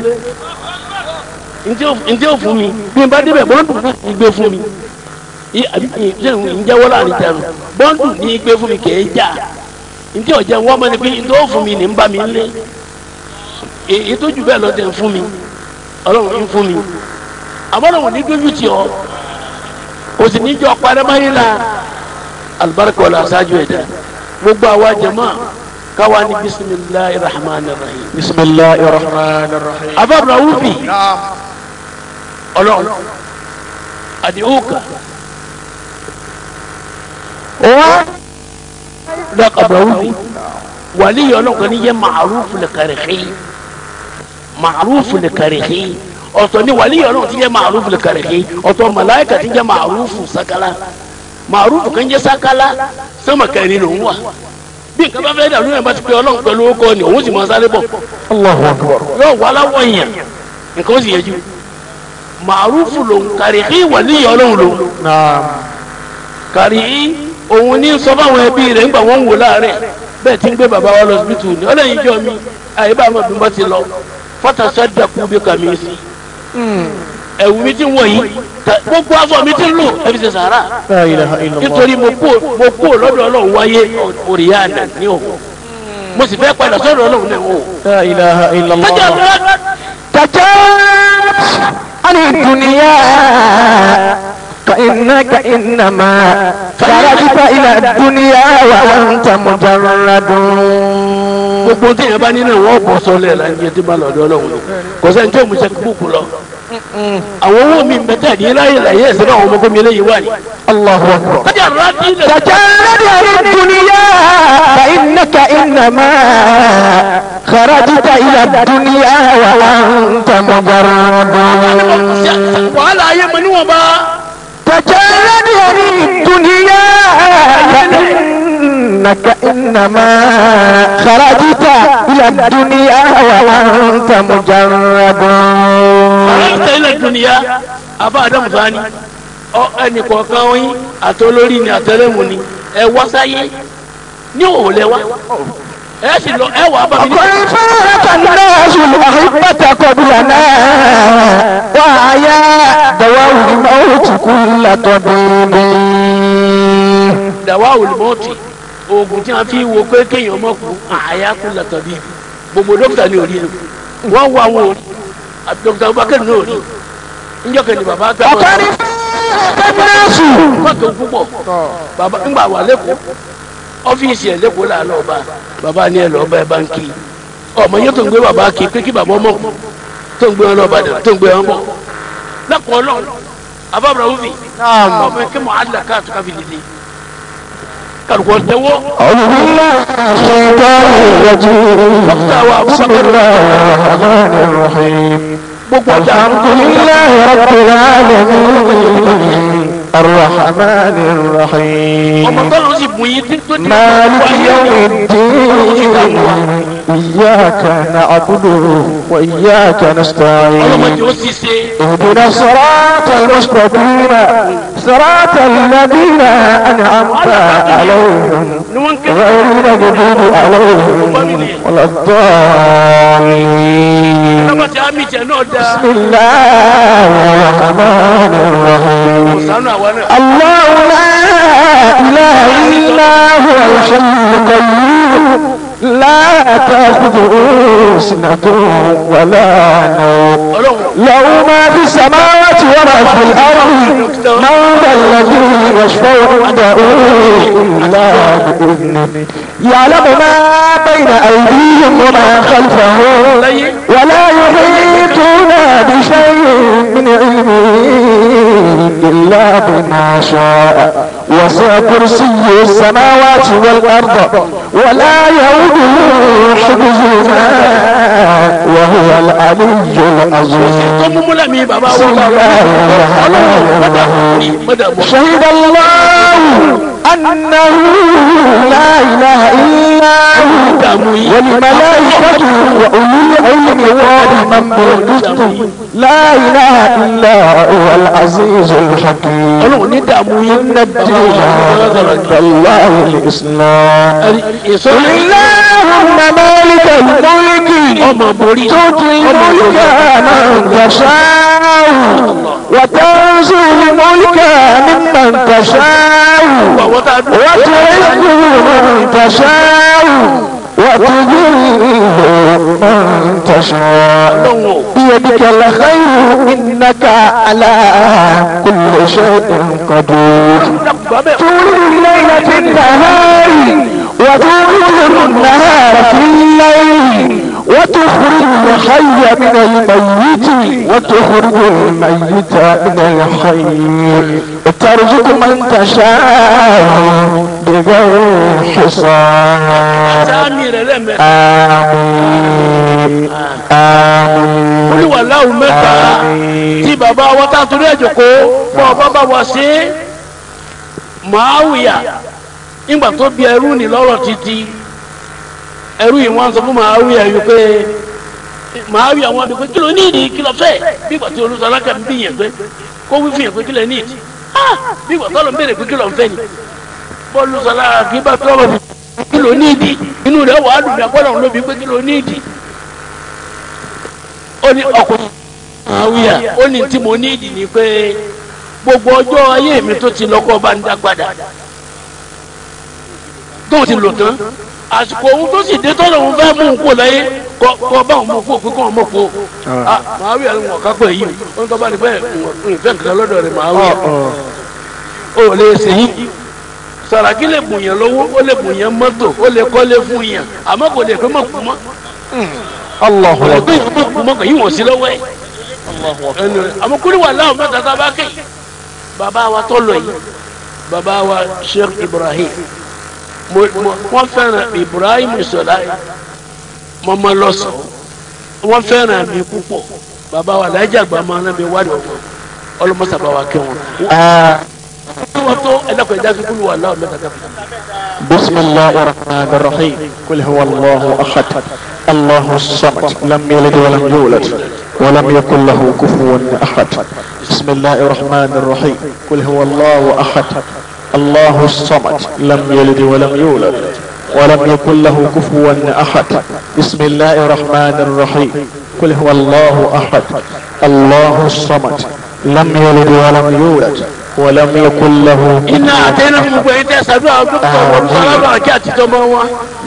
ntí ó fún mi bí n bá débẹ̀ bọ́ǹdù náà ní gbé fún mi í àbí ṣé ń jẹ́wọ́ láàrin tẹ̀rù bọ́ǹdù ní gbé fún mi kèé jà ntí ọ̀jẹ̀ wọ́n mọ́ ni pé ntí ó fún mi ní ń bá mi lé èyí tó jù bẹ́ẹ̀ lọ tẹ̀ ń fún mi ọlọ́run ń fún mi àmọ́ ọlọ́run ní dójú tì ọ́ kò sì ní jọ parẹ́máyé la alibarika wala aṣáájú ẹ̀dá gbogbo àwa jama káwa ní bisimilahi rahman rahim. بسم الله الرحمن الرحيم ababra wufi ọlọ́run adiuka و dak abra wufi wàlíyọ̀ ọlọ́kan ní jẹ́ màrúfù lè kàrìkì màrúfù lè kàrìkì ọ̀tọ̀ ní wàlíyọ̀ ọlọ́kan tí jẹ́ màrúfù lè kàrìkì ọ̀tọ̀ màláìkà tí jẹ́ màrúfù sakala màrúfù kan jẹ́ sakala sọ́mà kẹrin ló ń wà bí nǹkan bá fẹ́ dà lóyún bá ti pé ọlọ́run pẹ̀lú ó kọ́ ni òun sì máa sáré bọ̀ Allahu akbar. yóò wá láwọ̀ yẹn nǹkan ó sì yẹjú màrúfù lòun kàrìkì wàlíyọ̀ ọlọ́run lòun Naam. kàrí òun ní sọ fáwọn ẹbí rẹ̀ ńgbà wọ́n ń wò láàárẹ̀ bẹ́ẹ̀ tí ń gbé bàbá wa lọ síbítù ní ọlọ́yin jọ mi àyè bá àwọn ọdún ti lọ fọ́tàṣà dàkú bí kàmí sí ẹ̀wù mi ti ń wọ̀ yìí ta- gbogbo aṣọ mi ti ń lò ẹbí ṣe sàárà La ilaha illallah. nítorí mo kú mo kú lọ́dọ̀ ọlọ́run wáyé òrìyànà ní òhò mo sì fẹ́ padà sọ́dọ̀ ọlọ́run náà òhò. La ilaha illallah. kájà rẹ تجاوز عن الدنيا فإنك إنما خرجت إلى الدنيا وأنت مجرد gbogbo tí yẹn bá nínú wọn bọ̀ sọ́lẹ̀ la ń jẹ tí bá lọ́dọ̀ ọlọ́run kò sẹ́ni tí ò mú sẹ́kì búùkù lọ. àwọn owó mi bẹ́tẹ̀ ní láyé láyé ẹ̀sẹ̀ náà àwọn ọmọ gómìnà eléyìí wà ní. الله أكبر kájà rẹ ti ilẹ̀ تجرد عن الدنيا فإنك إنما خرجت إلى الدنيا وأنت مجرد wàhálà ayé mọ níwọ̀n bá. تجرد عن الدنيا فإنك إنما خرجت إلى الدنيا وأنت مجرد aláǹtẹ̀ ilẹ̀ dùnìyà abá adamu sani ọ ẹnì kọ̀ọ̀kan yín àtolórí ni àtẹlẹ́mù ni ẹ wá sáyé ní òòlẹ̀ wá ẹ sì lọ ẹ wà bá mi ní. قل فارق الناس الأحبة قبلنا وعيا دواء الموت كل طبيب dàwa olùmọ̀ọ́tì oògùn tí a fi wo pé kéèyàn mọ̀ kú àyà kú lọ́tọ̀ bí gbogbo dókítà ní orí rẹ̀ wọ́n wá wọn orí dókítà Abubakar ní orí njọ́ kẹ́ni bàbá gbà وقد wọ́n فارق الناس kọ́tò púpọ̀ bàbá ńgbà wà lẹ́kọ̀ọ́ ọ́fíìsì ẹ̀ lẹ́kọ̀ọ́ là lọ́ọ́ bá bàbá ní ẹ̀ lọ́ọ́ bá ẹ bá ń kí ọmọ yẹn tó ń gbé bàbá kí pé kí bàbá ọmọ tó ń gbé wọn lọ́ọ́ bàdàn tó ń gbé wọn bọ̀ lẹ́kọ̀ọ́ lọ́ọ̀ abábra wúfi ọmọ yẹn kí mọ̀ àdìlà káàtó káfí dìde kàlùkọ́ tẹ́wọ́ أعوذ بالله من الشيطان الرجيم بسم الله الرحمن الرحيم gbogbo ọjà الحمد لله رب العالمين الرحمن الرحيم ọmọ tọ́lọ́ sì bùn yín tó ti مالك يوم الدين إياك نعبد وإياك نستعين ọlọ́mọdé ó sì ṣe اهدنا الصراط المستقيم صراط الذين أنعمت عليهم ni wọ́n ń ké غير المغضوب عليهم ولا الضالين ọlọ́mọdé àmì ìjẹ náà dáa بسم الله الرحمن الرحيم sànú àwọn náà. الله لا إله إلا هو الحي القيوم لا تأخذه سنة ولا نوم ọlọ́run له ما في السماوات وما في الأرض من ذا الذي يشفع عنده إلا بإذنه يعلم ما بين أيديهم وما خلفهم ولا يحيطون بشيء من علمه إلا بما شاء وسع كرسي السماوات والأرض ولا يؤوده حفظهما وهو العلي العظيم tó mú múlẹ̀ mi bàbá بسم wọn bá الله الرحمن الرحيم mọ́dàbọ̀ شهد الله أنه لا إله إلا هو dààmú yìí والملائكة وأولي العلم قائما بالقسط لا إله إلا هو العزيز الحكيم ọlọ́run ní dààmú yìí إن الدين عند الله الإسلام èso قل اللهم مالك الملك ọmọ borí تؤتي الملك من تشاء وتنزع الملك ممن تشاء àwọn tá a dùn وتعز من تشاء وتذل من تشاء ọlọ́run o بيدك الخير إنك على كل شيء قدير bàbá تولد الليل في النهار وتولد النهار في الليل وتخرج الحي من الميت وتخرج الميت من الحي وترزق من تشاء بغير حساب sáàmì rẹ̀ lẹ́mẹ̀ẹ́ آمين آمين olúwaláwù mẹ́ta tí bàbá wa tá a torí ẹ̀jọ̀ kó fún ọba bá wa ṣe é màáwìyà nígbà tó bí ẹrú ní lọ́rọ̀ títí ẹrú yìí wọ́n sọ fún màáwìyà yìí pé màáwìyà wọn bí pé kí ló ní ìdí kí ló fẹ́ bí ìgbà tí olùsọ alákà ń bí yẹn pé kó wí fún yẹn pé kí ló ní ìdí ah bí ìgbà tó lọ ń béèrè pé kí ló ń fẹ́ ni bọ́ọ̀lù sọ alákà kí bá tó lọ kí ló ní ìdí inú rẹ̀ wàá dùn ní agbọ́dọ̀ ló bí pé kí ló ní ìdí ó ní ọkùnrin àwíyà ó ní tí mo ní ìdí ni pé gbogbo ọjọ́ ayé mi tó ti lọ́kọ́ bá ń dá padà tó ti lò tán àsìkò ohun tó sì dé tọ́lọ̀ òun fẹ́ mú un kó láyé kọ́ kọ́ bá òun mú kó pé kọ́ òun mú kó àwíyà ni wọn kápẹ́ yìí ó ń tọ́ bá ní bẹ́ẹ̀ nǹkan kan lọ́dọ̀ rẹ̀ àwíyà ó lè ṣe yín sàràkí lè bùn yẹn lọ́wọ́ ó lè bùn yẹn mọ́tò ó lè kọ́lé fún yẹn àmọ́ kò lè pé mọ̀ kú mọ́ الله kò lè pé أكبر yẹn mọ̀ kú mọ́ kò yí wọ́n sí lọ́wọ́ ẹ̀ ẹnu àmọ́ kúrò wà láwọn mẹ́ta tá a bá kẹ́ bàbá wa tó lọ yìí bàbá wa Sheikh Ibrahim mo mo wọ́n fẹ́ràn Ibrahim sọ̀dá mọ́mọ́ lọ́sọ̀ wọ́n fẹ́ràn mi púpọ̀ bàbá wa làájà gbà máa ń bí wádìí ọ̀fọ̀ ọlọ́mọsàbà wa kẹ́ wọn. wọ́n tó ẹlẹ́kọ̀ọ́ ẹja fi kúrò wà láwọn mẹ́ta tá a bá kẹ́. بسم الله الرحمن الرحيم قل هو الله احد الله الصمد لم يلد ولم يولد ولم يكن له كفوا احد بسم الله الرحمن الرحيم قل هو الله احد الله الصمد لم يلد ولم يولد ولم يكن له كفوا احد بسم الله الرحمن الرحيم قل هو الله احد الله الصمد لم يلد ولم يولد ولم يكن له iná àtẹnà fún gbogbo ẹ̀yin tẹ́ ṣàdúrà dókítà wọn sálábà àti àtijọ́ mọ́ wọn